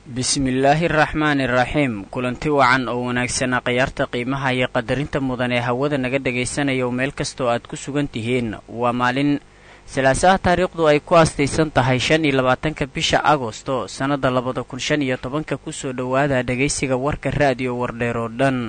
bismillaahi araxmaani iraxiim kulanti wacan oo wanaagsana khayaarta qiimaha iyo qadarinta mudan ee hawada naga dhagaysanaya oo meel kastoo aad ku sugan tihiin waa maalin salaasaha taariikhdu ay ku aastaysan tahay shan iyo labaatanka bisha agosto sannadda labada kun shan iyo tobanka kusoo dhowaada dhagaysiga warka raadiyo wardheer oo dhan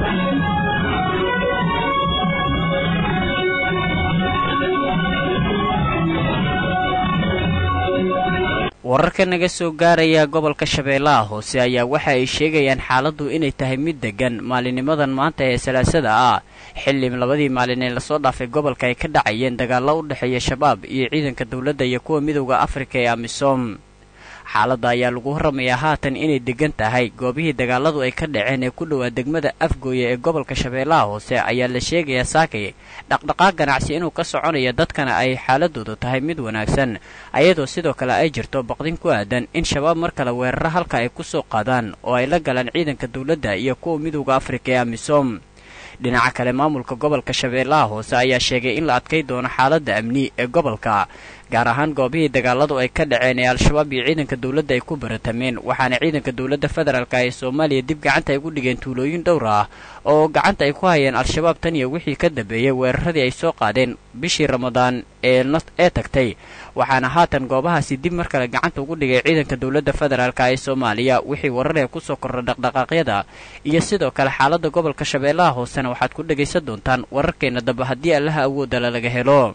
wararka naga soo gaaraya gobolka shabeellaha hoose ayaa waxa ay sheegayaan xaaladdu inay tahay mid deggan maalinimadan maanta ee salaasada ah xilli labadii maalin ee lasoo dhaafay gobolka ay ka dhacayeen dagaallo u dhexeeya shabaab iyo ciidanka dowladda iyo kuwa midowda afrika ee amisom xaaladda ayaa lagu warramayaa haatan inay deggan tahay goobihii dagaaladu ay ka dhaceen ee ku dhowaa degmada afgooye ee gobolka shabeellaha hoose ayaa la sheegayaa saakay dhaqdhaqaaq ganacsi inuu ka soconaya dadkana ay xaaladoodu tahay mid wanaagsan ayadoo sidoo kale ay jirto baqdin ku aadan in shabaab mar kale weeraro halka ay ku soo qaadaan oo ay la galaan ciidanka dowladda iyo kuwa midowda afrika ee amisom dhinaca kale maamulka gobolka shabeellaha hoose ayaa sheegay in la adkay doono xaaladda amni ee gobolka gaar ahaan goobihii dagaaladu ay ka dhaceen ee al-shabaab iyo ciidanka dowladda ay ku baratameen waxaana ciidanka dowladda federaalka ee soomaaliya dib gacanta ay gu dhigeen tuulooyin dhowr ah oo gacanta ay ku hayeen al-shabaab tan iyo wixii ka dambeeyey weeraradii ay soo qaadeen bishii ramadaan ee tagtay waxaana haatan goobahaasi dib mar kale gacanta ugu dhigay ciidanka dowladda federaalka ee soomaaliya wixii wararee kusoo kordha dhaqdhaqaaqyada iyo sidoo kale xaaladda gobolka shabeellaha hoosena waxaad ku dhegaysan doontaan wararkeenna dambe haddii allaha awoodala laga helo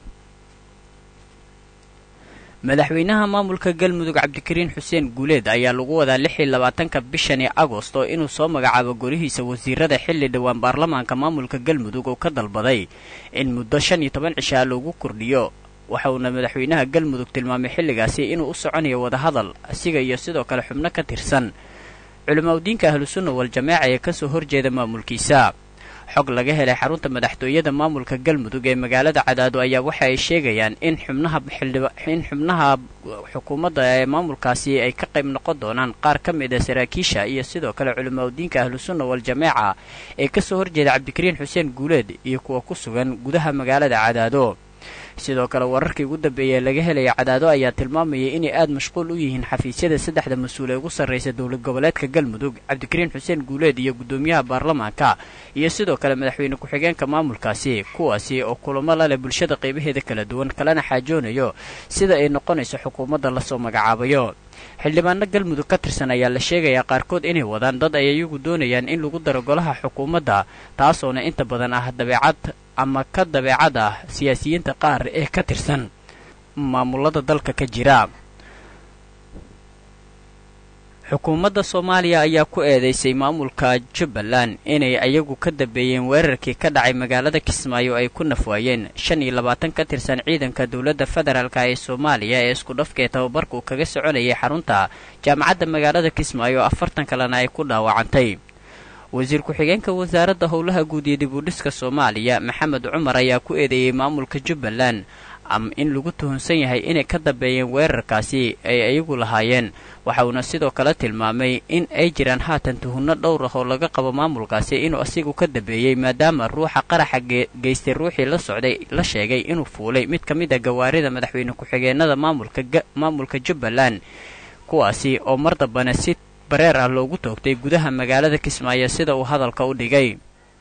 madaxweynaha maamulka galmudug cabdikariin xuseen guuleed ayaa lagu wadaa lix iyo labaatanka bishani agosto inuu soo magacaabo golihiisa wasiirada xilli dhowaan baarlamaanka maamulka galmudug oo ka dalbaday in muddo shan iyo toban cishaa loogu kordhiyo waxa uuna madaxweynaha galmudug tilmaamay xilligaasi inuu u soconayo wadahadal asiga iyo sidoo kale xubno ka tirsan culimaudiinka ahlusunna wal-jamaaca ee kasoo horjeeda maamulkiisa xog laga helay xarunta madaxtooyada maamulka galmudug ee magaalada cadaado ayaa waxa ay sheegayaan in xubnaha in xubnaha xukuumadda ee maamulkaasi ay ka qayb noqon doonaan qaar ka mid a saraakiisha iyo sidoo kale culimaudiinka ahlusunna wal-jamaaca ee kasoo horjeeda cabdikariin xuseen guuleed iyo kuwa ku sugan gudaha magaalada cadaado sidoo kale wararkii ugu dambeeyey laga helaya cadaado ayaa tilmaamayay inay aada mashquul u yihiin xafiisyada saddexda mas-uul ee ugu sarraysa dowlad goboleedka galmudug cabdikariin xuseen guuleed iyo guddoomiyaha baarlamaanka iyo sidoo kale madaxweyne ku-xigeenka maamulkaasi kuwaasi oo kulamo la leh bulshada qaybaheeda kala duwan kalena xaajoonayo sida ay noqonayso xukuumadda lasoo magacaabayo xildhibaano galmudug ka tirsan ayaa la sheegayaa qaarkood inay wadaan dad ay iyagu doonayaan in lagu daro golaha xukuumadda taasoona inta badan ah dabeecad ama ka dabeecad ah siyaasiyiinta qaar ee ka tirsan maamulada dalka ka jira xukuumadda soomaaliya ayaa ku eedeysay maamulka jubbaland inay ayagu ka dambeeyeen weerarkii ka dhacay magaalada kismaayo ay ku nafwaayeen shan iyo labaatan ka tirsan ciidanka dowladda federaalka ee soomaaliya ee isku dhafka ee tababarka uu kaga soconayay xarunta jaamacadda magaalada kismaayo afartan kalena ay ku dhaawacantay wasiir ku-xigeenka wasaaradda howlaha guud iyo dib u dhiska soomaaliya maxamed cumar ayaa ku eedeeyey maamulka jubbaland in lagu tuhunsan yahay inay ka dambeeyeen weerarkaasi ay ayagu lahaayeen waxa uuna sidoo kale tilmaamay in ay jiraan haatan tuhunno dhowr ah oo laga qabo maamulkaasi inuu asigu ka dambeeyey maadaama ruuxa qaraxa geystay ruuxii la socday la sheegay inuu fuulay mid ka mid a gawaarida madaxweyne ku-xigeenada maamulka maamulka jubbaland kuwaasi oo mar dambana si bareer ah loogu toogtay gudaha magaalada kismaayo sida uu hadalka u dhigay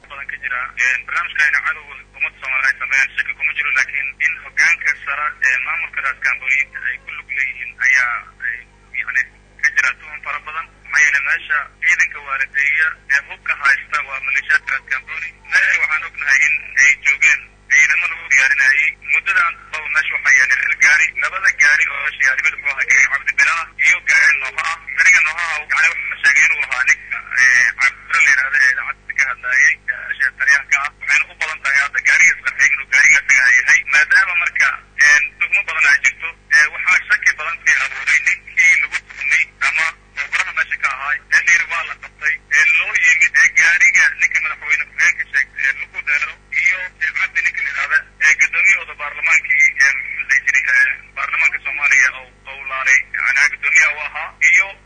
hogaanka sara ee maamulka raaskambooniyiinta ay ku lug leeyihiin ayaa yani ka jira tuhun fara badan maxaa yeele meesha ciidanka waaladeeya ee hubka haysta waa maleeshiyaadka raaskambooni meesha waxaan ognahay in ay joogeen ciidamo lagu diyaarinayay muddadan baba meesha waxaa yaala hal gaari labada gaari oo meesha yaali mid muxuu ahaa gaari cabdibilaa iyo gaari nooha ah gaariga noohaha yani waxaa sheegay inuu ahaa ninka cabdira la yidhahda ee idaacadda ka hadlaayay meesha taliyaha ka ah waxayna u badan tahay hadda gaariga isqarxay inuu gaariga isaga yahay maadaama marka tuhmo badan ay jirto waxaa shaki badan sii abuuray ninkii lagu tuhmay ama mubaraha meesha ka ahaay ee layiri waa la qabtay ee loo yimid ee gaariga ninka madaxweyne ku-xigeenka sheegtay ee lagu deero iyo cabdi ninka la yidhahda ee gudoomiyahooda baarlamaankii ee maxaa jiri baarlamaanka soomaaliya oo laalay yani gudoomiyaha u ahaa iyo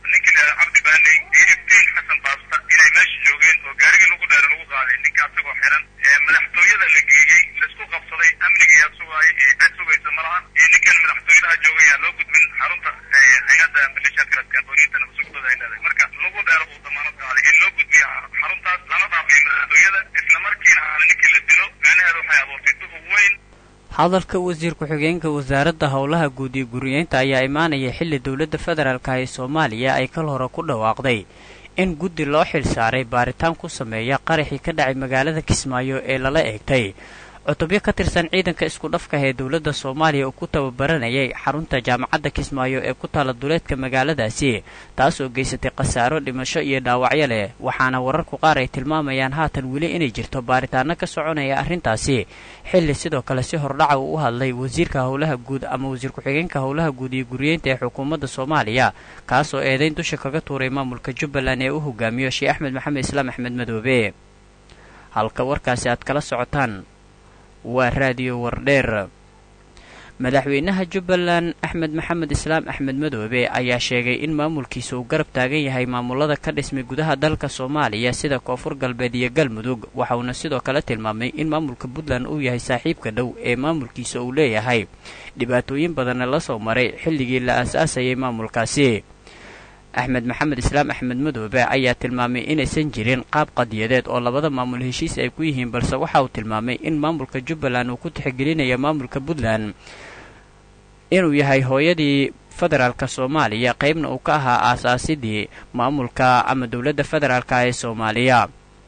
hadalka wasiir ku-xigeenka wasaaradda howlaha guud iyo guriyeynta ayaa imaanaya xilli dowladda federaalka ee soomaaliya ay kal hore ku dhawaaqday in guddi loo xil saaray baaritaan ku sameeya qaraxii ka dhacay magaalada kismaayo ee lala eegtay cutubyo ka tirsan ciidanka isku dhafka ee dowladda soomaaliya uu ku tababaranayay xarunta jaamacadda kismaayo ee ku taala duleedka magaaladaasi taas oo geysatay khasaaro dhimasho iyo dhaawacyo leh waxaana wararku qaar ay tilmaamayaan haatan weli inay jirto baaritaano ka soconaya arrintaasi xilli sidoo kale si hordhaca uu u hadlay wasiirka howlaha guud ama wasiir ku-xigeenka howlaha guud iyo guriyeynta ee xukuumadda soomaaliya kaasoo eedayn dusha kaga tuuray maamulka jubbaland ee u hogaamiyo sheekh axmed maxamed islaam axmed madoobe halka warkaasi aad kala socotaan waa raadiyo wardheer madaxweynaha jubbaland axmed maxamed islaam axmed madoobe ayaa sheegay in maamulkiisa uu garab taagan yahay maamulada ka dhismay gudaha dalka soomaaliya sida koonfur galbeed iyo galmudug waxauna sidoo kale tilmaamay in maamulka puntland uu yahay saaxiibka dhow ee maamulkiisa uu leeyahay dhibaatooyin badanna la soo maray xilligii la aas-aasayay maamulkaasi axmed maxamed islaam axmed madoobe ayaa tilmaamay inaysan jirin qaab qadiyadeed oo labada maamul heshiis ay ku yihiin balse waxa uu tilmaamay in maamulka jubbaland uu ku tixgelinaya maamulka puntland inuu yahay hooyadii federaalka soomaaliya qaybna uu ka ahaa aasaasidii maamulka ama dowladda federaalka ee soomaaliya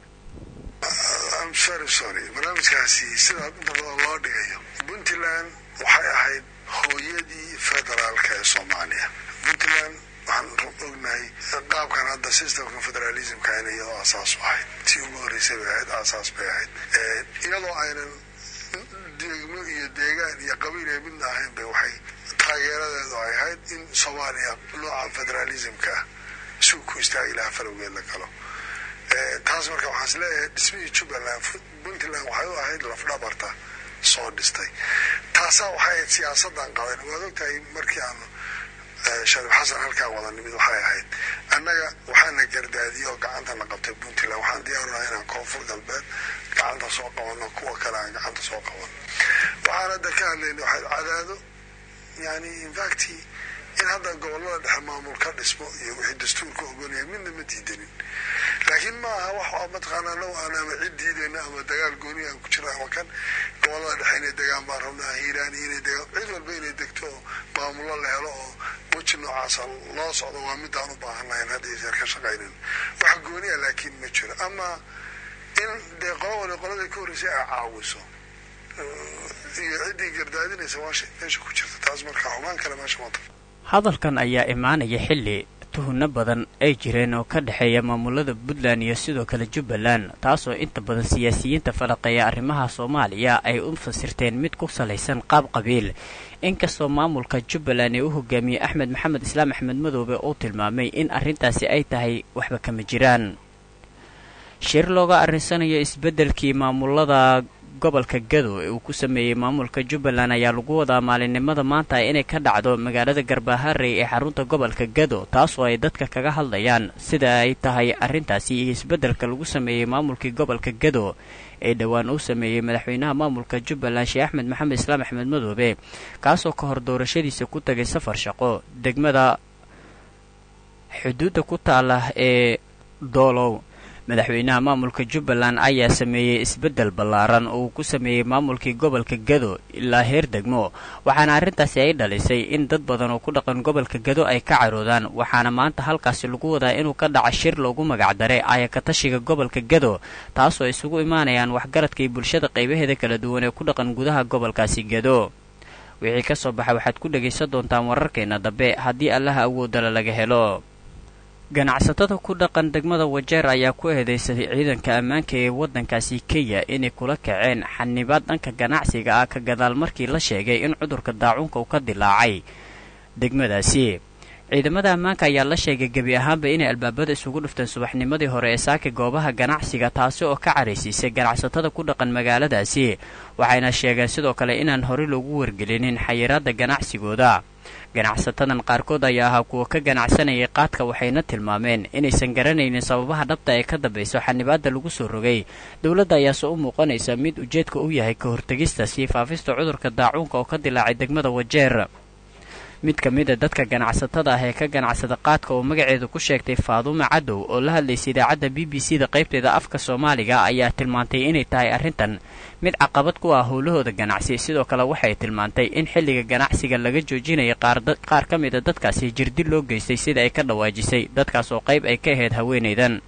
barnaamijkaasi sidaa inta badan loo dhigayo puntland waxay ahayd hooyadii federaalka ee soomaaliya puntland waxaan ognahay qaabkan hadda systemka federalismka in iyadoo asaas u ahayd tii ugu horreysay bay ahayd aasaas bay ahayd iyadoo aynan degmo iyo deegaan iyo qabiil ee midna ahayn bay waxay taageeradeedu ay ahayd in soomaaliya nooca federalismka ah suu ku istaagay ilaha falowgeed la galo taas marka waxaan is leeyahay dhismihii jubbaland puntland waxay u ahayd lafdhabarta soo dhistay taasaa waxay ahayd siyaasadan qaban waad ogtahay markii aanu shariif xasan halkaan wada nimid waxay ahayd annaga waxaana gardaadiyey oo gacantana qabtay puntland waxaan diyaarunaa inaan koonfur galbeed gacanta soo qabano kuwa kale aan gacanta soo qaban waxaan hadda ka hadlayna waxayd cadaado yani infacti in hadda gobolada dhexe maamul ka dhismo iyo wixii dastuurka ogolyahay midna ma diidanin laakiin ma aha wax mataqaanaa low aan ama cid diidayna ama dagaal gooni aan ku jiro ama kan gobolada dhexe inay degaan baan rabnaa hiiraani inay degaan cid walba inay degto oo maamullo la helo oo weji noocaasa loo socdo waa midaan u baahan lahayn hadda iyo jeer ka shaqaynin wax gooniya laakiin ma jiro ama in dee qolo wali qoladii ka horreysay ay caawiso iyo ciddii gardaadinaysa waa meesha ku jirta taas marka xumaan kale meesha mata hadalkan ayaa imaanaya xilli tuhunno badan ay jireen oo ka dhexeeya maamulada puntland iyo sidoo kale jubbaland taasoo inta badan siyaasiyiinta falaqeeya arrimaha soomaaliya ay u fasirteen mid ku salaysan qaab qabiil inkastoo maamulka jubbaland ee u hogaamiyey axmed maxamed islaam axmed madoobe uu tilmaamay in arrintaasi ay tahay waxba kama jiraan shir looga arrinsanayo isbeddelkii maamulada gobolka gado ee uu ku sameeyey maamulka jubbaland ayaa lagu wadaa maalinimada maanta inay ka dhacdo magaalada garbaharey ee xarunta gobolka gado taasoo ay dadka kaga hadlayaan sida ay tahay arrintaasi iyo isbeddelka lagu sameeyey maamulkii gobolka gado ee dhowaan uu sameeyey madaxweynaha maamulka jubbaland sheekh axmed maxamed islaam axmed madoobe kaasoo ka hor doorashadiisa ku tagay safar shaqo degmada xuduudda ku taala ee doolow madaxweynaha maamulka jubbaland ayaa sameeyey isbeddel ballaaran oo uu ku sameeyey maamulkii gobolka gado ilaa heer degmo waxaana arrintaasi ay dhalisay in dad badan oo ku dhaqan gobolka gado ay ka caroodaan waxaana maanta halkaasi lagu wadaa inuu ka dhaca shir loogu magacdaray ayakatashiga gobolka gado taasoo isugu imaanayaan waxgaradka iyo bulshada qaybaheeda kala duwan ee ku dhaqan gudaha gobolkaasi gado wixii ka soo baxa waxaad ku dhegaysan doontaan wararkeena dambe haddii allaha awoodala laga helo ganacsatada ku dhaqan degmada wajeer ayaa ku eedeysaday ciidanka ammaanka ee waddankaasi kenya inay kula kaceen xanibaad dhanka ganacsiga ah ka gadaal markii la sheegay in cudurka daacuunka uu ka dilaacay degmadaasi ciidamada ammaanka ayaa la sheegay gebi ahaanba inay albaabada isugu dhufteen subaxnimadii hore ee saaka goobaha ganacsiga taasi oo ka caraysiisay ganacsatada ku dhaqan magaaladaasi waxayna sheegeen sidoo kale inaan horey loogu wargelinin xayiraadda ganacsigooda ganacsatadan qaarkood ayaa ahaa kuwa ka ganacsanayay qaadka waxayna tilmaameen inaysan garanaynin sababaha dhabta ee ka dambayso xanibaadda lagu soo rogay dowladda ayaase u muuqanaysa mid ujeedka u yahay ka hortegista sii faafista cudurka daacuunka oo ka dilaacay degmada wajeer mid ka mid a dadka ganacsatada ah ee ka ganacsada qaadka oo magaceedu ku sheegtay faadume cadow oo la hadlaysay idaacadda b b c da qaybteeda afka soomaaliga ayaa tilmaantay inay tahay arrintan mid caqabad ku ah howlahooda ganacsi sidoo kale waxay tilmaantay in xilliga ganacsiga laga joojinaya qaar ka mid a dadkaasi jirdi loo geystay sida ay ka dhawaajisay dadkaas oo qayb ay ka ahayd haweenaydan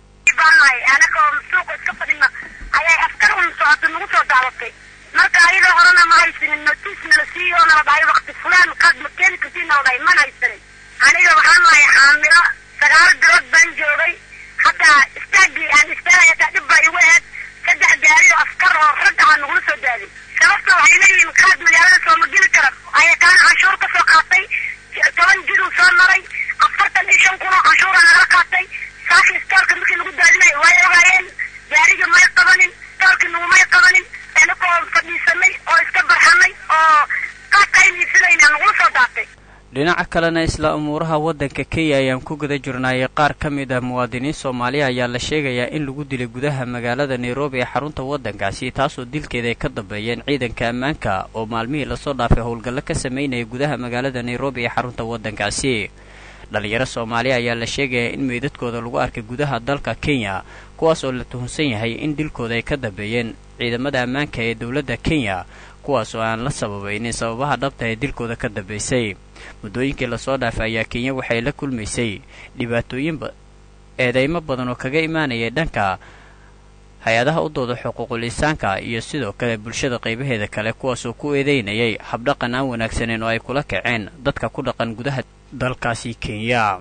marka ayadoo horena ma haysanin notiis nala siiyo nala dhahay wakti fulaan qaad ma keeni kartiin nala dhahay mana haysanin aniga waxaan nahay xaamilo sagaal bilood baan joogay hataa istaagii aan istaagay hataa dhib baa igu ahayd saddex gaari oo askar oo rag ah nagula soo daaday sababta waxay leeyihiin qaad magaalada sooma geli kara aya kaana canshuur ka soo qaatay toban jiduu soo maray afartan iyo shan kun oo canshuura nagala qaatay saaka istoorka markii lagu daadinay way ogaayeen gaariga may qabanin istoorkii nagumay qabanin anagoo fadhiisanay oo iska barxanay oo qaadka aynu iibsanayna nagula soo daatay dhinaca kalena isla umuuraha waddanka kenya ayaan ku guda jirnaayay qaar ka mid ah muwaadiniin soomaaliya ayaa la sheegayaa in lagu dilay gudaha magaalada nairobi ee xarunta waddankaasi taasoo dilkeeda ay ka dambeeyeen ciidanka ammaanka oo maalmihii lasoo dhaafay howlgallo ka sameynaya gudaha magaalada nairobi ee xarunta waddankaasi dhalinyaro soomaaliya ayaa la sheegayaa in meydadkooda lagu arkay gudaha dalka kenya kuwaas oo la tuhunsan yahay in dilkooda ay ka dambeeyeen ciidamada ammaanka ee dowladda kenya kuwaas oo aan la sababaynin sababaha dhabta ee dilkooda ka dambaysay muddooyinkii lasoo dhaafay ayaa kenya waxay la kulmaysay dhibaatooyin eedeymo badan oo kaga imaanayay dhanka hay-adaha u dooda xuquuqul insaanka iyo sidoo kale bulshada qaybaheeda kale kuwaasoo ku eedeynayay habdhaqan aan wanaagsaneyn oo ay kula kaceen dadka ku dhaqan gudaha dalkaasi kenya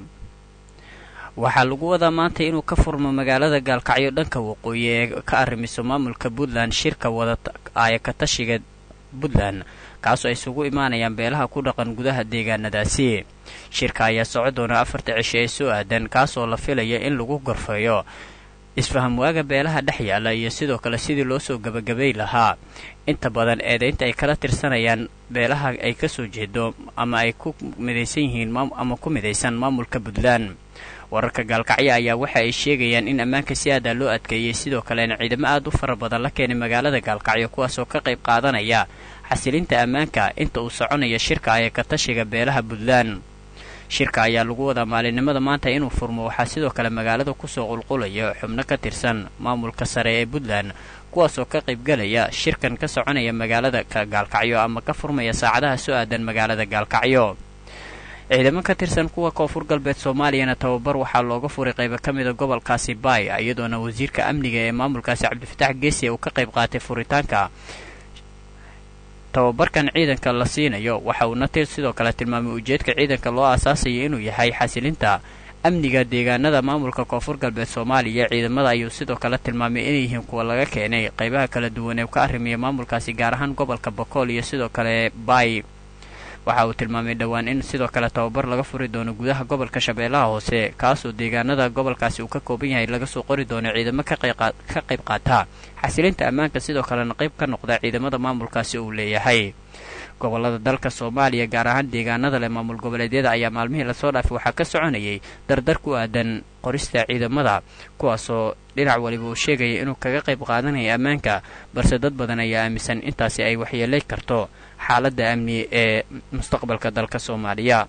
waxaa lagu wadaa maanta inuu ka furmo magaalada gaalkacyo dhanka waqooyi ee ka arrimiso maamulka puntland shirka wada aayakatashiga puntland kaasoo ay isugu imaanayaan beelaha ku dhaqan gudaha deegaanadaasi shirka ayaa soco doona afarta cisho ee soo aadan kaasoo la filaya in lagu gorfeeyo isfaham waaga beelaha dhex yaalla iyo sidoo kale sidii loo soo gebagabay lahaa inta badan eedaynta ay kala tirsanayaan beelaha ay ka soo jeedo ama ay ku midaysan yihiin ama ku midaysan maamulka puntland wararka gaalkacyo ayaa waxa ay sheegayaan in ammaanka si aadaa loo adkeeyey sidoo kalena ciidamo aad u fara badan la keenay magaalada gaalkacyo kuwaasoo ka qayb qaadanaya xasilinta ammaanka inta uu soconaya shirka ee katashiga beelaha puntland shirka ayaa lagu wadaa maalinimada maanta inuu furmo waxaa sidoo kale magaalada kusoo qulqulaya xubno ka tirsan maamulka sare ee puntland kuwaasoo ka qaybgalaya shirkan ka soconaya magaalada gaalkacyo ama ka furmaya saacadaha soo aadan magaalada gaalkacyo ciidamo ka tirsan kuwa koonfur galbeed soomaaliyana tababar waxaa looga furay qaybo ka mida gobolkaasi baay iyadoona wasiirka amniga ee maamulkaasi cabdifatax geesi uu ka qayb qaatay furitaanka tababarkan ciidanka la siinayo waxa uuna sidoo kale tilmaamay ujeedka ciidanka loo aasaasayo inuu yahay xasilinta amniga deegaanada maamulka koonfur galbeed soomaaliya ciidamada ayuu sidoo kale tilmaamay inay yihiin kuwa laga keenay qaybaha kala duwan ee ka arrimiya maamulkaasi gaar ahaan gobolka bakool iyo sidoo kale baay waxa uu tilmaamay dhowaan in sidoo kale tababar laga furi doono gudaha gobolka shabeellaha hoose kaasoo deegaanada gobolkaasi uu ka kooban yahay laga soo qori doono ciidamo ka qayb qaata xasilinta ammaanka sidoo kalena qayb ka noqda ciidamada maamulkaasi uu leeyahay gobolada dalka soomaaliya gaar ahaan deegaanada leh maamul goboleedyada ayaa maalmihii lasoo dhaafay waxaa ka soconayay dardar ku aadan qorista ciidamada kuwaasoo dhinac waliba uu sheegaya inuu kaga qayb qaadanaya ammaanka balse dad badan ayaa aaminsan intaasi ay waxyeelay karto xaaladda amni ee mustaqbalka dalka soomaaliya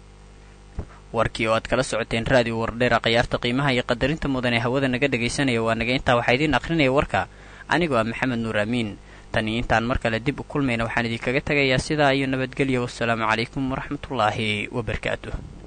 warkii oo aad kala socoteen raadiyo wardheera khiyaarta qiimaha iyo qadarinta mudan ee hawada naga dhegaysanaya waa naga intaa waxaa idiin akhrinaya warka anigoo ah maxamed nuur amiin tan iyo intaan mar kale dib u kulmayna waxaan idinkaga tegayaa sidaa iyo nabadgelya wassalaamu calaykum waraxmatullaahi wabarakaatuh